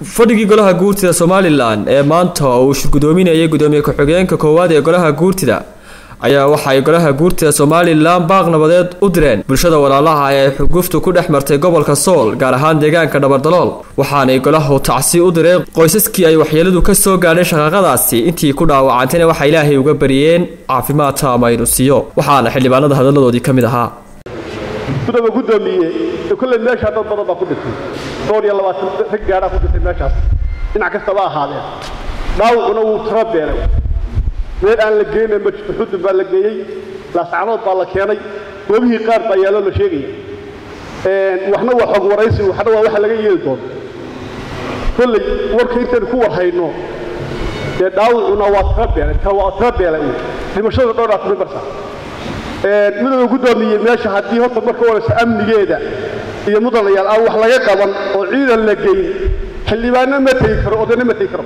fadhigii golaha guurtida somalilan ee maanta uu shirgudoominayay gudoomiye ku-xigeenka koowaad ee golaha guurtida ayaa waxa ay golaha guurtida somalilan baaq nabadeed u direen bulshada walaalaha ee xuguftu ku dhex martay gobolka sool gaar ahaan deegaanka dhabardalool waxaanay golahu tacsi u direen qoysaskii ay waxyeeladu ka soo gaadheen shaqaaqadaasi intii ku dhaawacantayna waxay ilaahay uga bariyeen caafimaad taama inuu siiyo waxaana xildhibaanada hadalladoodii ka mid ahaa gudooba gudoomiye kolley meeshaa dad badan baa ku dhintay dhowr iyo labaatan rag gaadhaa ku dhintay meeshaas dhinac kastaba ahaadeen dhaawacuna wuu tiro beelay meel aan la geynay ma jirto xudun baa la geeyey laascanood baa la keenay goobihii qaar baa yaaloo la sheegaya waxna waa xog waraysi waxna waa waxa laga yeeli doono kolley warka intaynu ku warhayno dee dhaawacuna waa tiro beelay waa tiro beelay dhimashada dhowraa tumi marsa midooda gudoomiye meesha haddii horta marka horeysa amnigeeda iyo mudanayaal aan wax laga qaban oo ciidan la geyn xildhibaanna ma tegi karo odayna ma tegi karo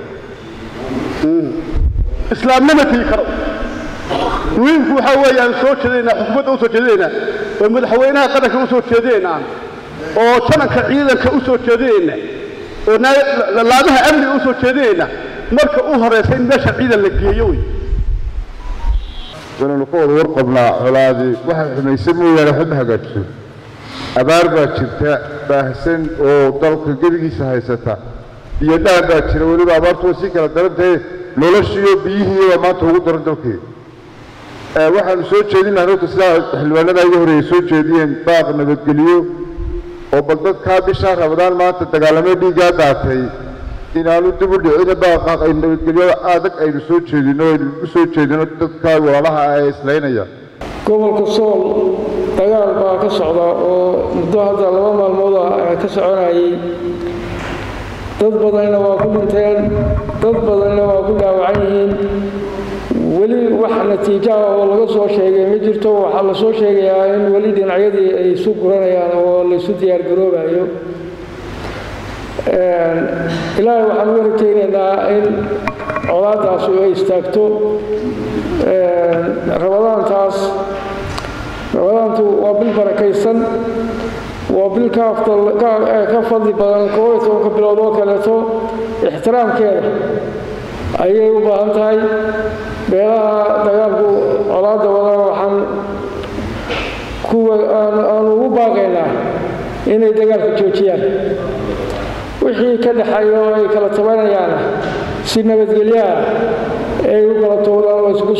islaamna ma tegi karo muhiimku waxaa weeye aan soo jeedinaynaa xukuumadda u soo jeedinaynaa oo madaxweynaha qaranka u soo jeedinaynaa oo jananka ciidanka u soo jeedinayna oo laamaha amniga u soo jeedinayna marka u horeysa in meesha ciidan la geeyo wey inaynu ka wada warqabnaa colaadii waxay xumaysan mooyaane waxba ma hagaajiso abaar baa jirta baahsan oo dalka gebigiisa haysata iyo dhaan baa jira weliba abaartu way sii kala daran tahay noloshiiyo biyihiiyo maanta ugu daran dalkii waxaanu soo jeedinaa horta sidaa xildhibaanada iga horeeyay soo jeediyeen baaq nabadgeliyo oo bal dadkaa bishaa rabadaan maanta dagaalamo dhiiggaa daatay inaanu dib u dhicina baaqaaq ay nabadgelyo adag aynu soo jeedino aynu u soo jeedino dadka walaalaha ah ee islaynaya gobolka sool dagaal baa ka socda oo muddo hadda laba maalmood ah ka soconayay dad badanna waa ku dhinteen dad badanna waa ku dhaawacan yihiin weli wax natiijaha oo laga soo sheegay ma jirto waxaa la soo sheegayaa in weli dhinacyadii ay isu guranayaan oo laysu diyaargaroobayo ilaahay waxaan uga rajaynaynaa in colaadaasu ay istaagto rabadaantaas rabadaantu waa bil barakaysan waa bil ka fadli badan koob iyo tobanka bilood oo kaleeto ixtiraamkeeda ayay u baahan tahay beelaha dagaalku colaadda wadana waxaan kuwa aanu ugu baaqaynaa inay dagaalka joojiyaan wixii ka dhexeeya oo ay kala tabanayaana si nabadgelyaha ay u kala towdaan